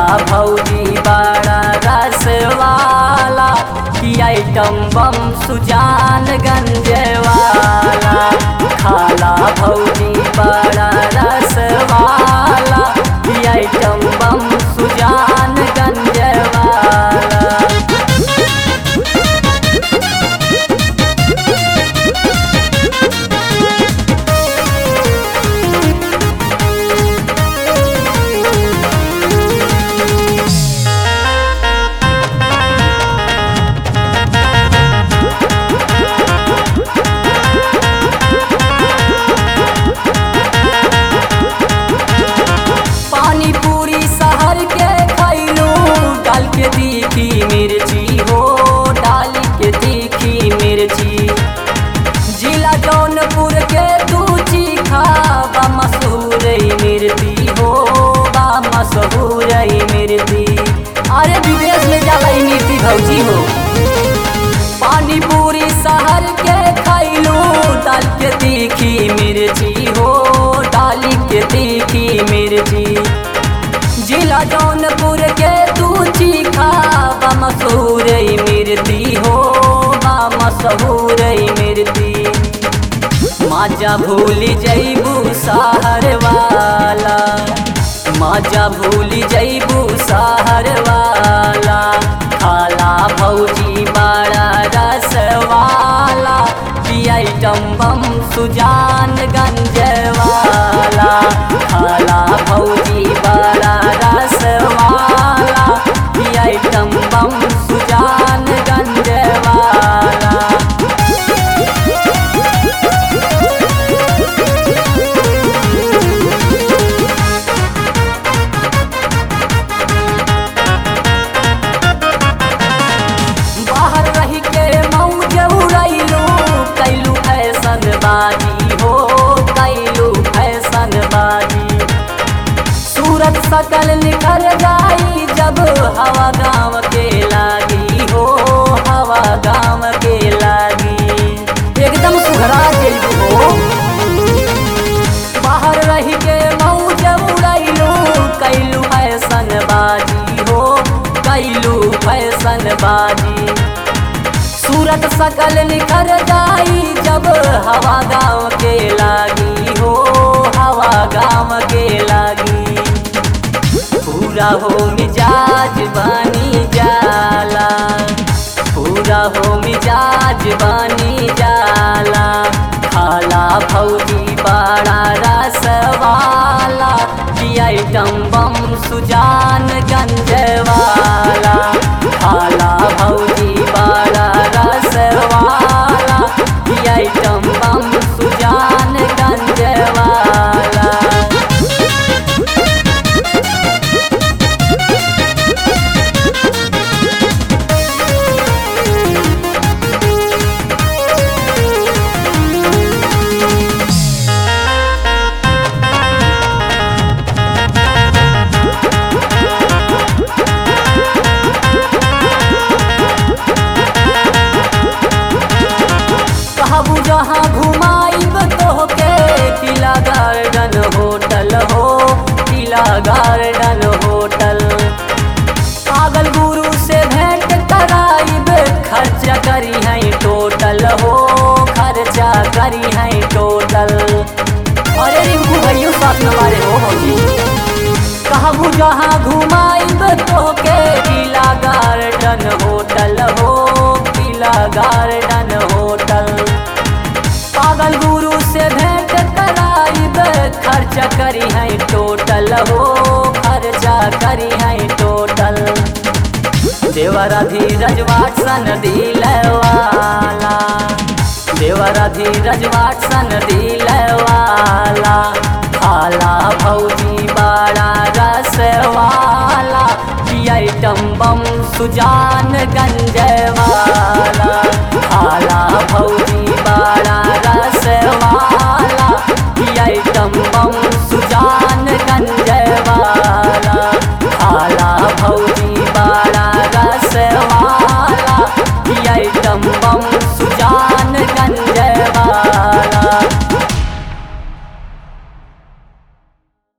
भौजी बड़ा रसवाला की आइटम बम सुजान गंजवाला खाला भौजी बड़ा रसवाला की आइटम बम सुजान गंजवाला पानी पूरी शहर के खैलू डाल के तीखी मिर्ची हो डाल के तीखी मिर्ची जिला जौनपुर के तू चीखा बा मशहूर मिर्ची हो बा मशहूर मिर्ची अरे विदेश में जाला ई मिर्ची भौजी हो पानी पूरी शहर के खैलू डाल के तीखी मिर्ची हो डाली के तीखी मिर्ची जिला जौनपुर के तू चीखा बा मशहूर मिर्ची हो बा मशहूर मिर्ची माजा भूल जैबू सहर वाला माजा भूल जैबू सहर वाला खाला भौजी बड़ा रसवाला की आइटम बम सुजान गंजवाला खाला भौजी बड़ा रसवाला की आइटम बम सुजान गंजवाला बाहर रही के मौज उड़ैलू कैलू फैशन बाजी हो कैलू फैशन बाजी सूरत सकल निकल जाई जब हवा गाँव के लागी हो हवा गाँव के लागी एकदम सुघरा जैबू हो बाहर रही के मौज उड़ैलू कैलू फैशन बाजी हो कैलू फैशन बाजी सूरत सकल निखर जाई जब हवा गाँव के लागी हो हवा गाँव के लागी पूरा हो मिजाज बनी जाला पूरा हो मिजाज बनी जाला खाला भौजी बड़ा रसवाला की आइटम बम सुजान गंजवाला खाला भौजी बड़ा रसवाला की आइटम बम सुजान गंजवाला कहबू जहाँ घुमाइब तोहके किला गार्डन होटल हो किला गार्डन होटल पागल गुरु से भेंट कराइब खर्चा करी है टोटल हो खर्चा करी है टोटल अरे रिंकू भैया साथ में मारे हो भौजी कहबू जहाँ घुमाइब तोहके किला गार्डन होटल हो किला गार्डन होटल पागल गुरु से भेंट कराइब खर्चा करी है टोटल हो खर्चा करी है टोटल देवरा धीरज वाटसन दिलवाला देवरा धीरज वाटसन दिलवाला खाला भौजी बड़ा रसवाला की आइटम बम सुजान गंजवाला खाला भौजी बड़ा रसवाला की आइटम बम सुजान गंजवाला खाला भौजी बड़ा रसवाला की आइटम बम सुजान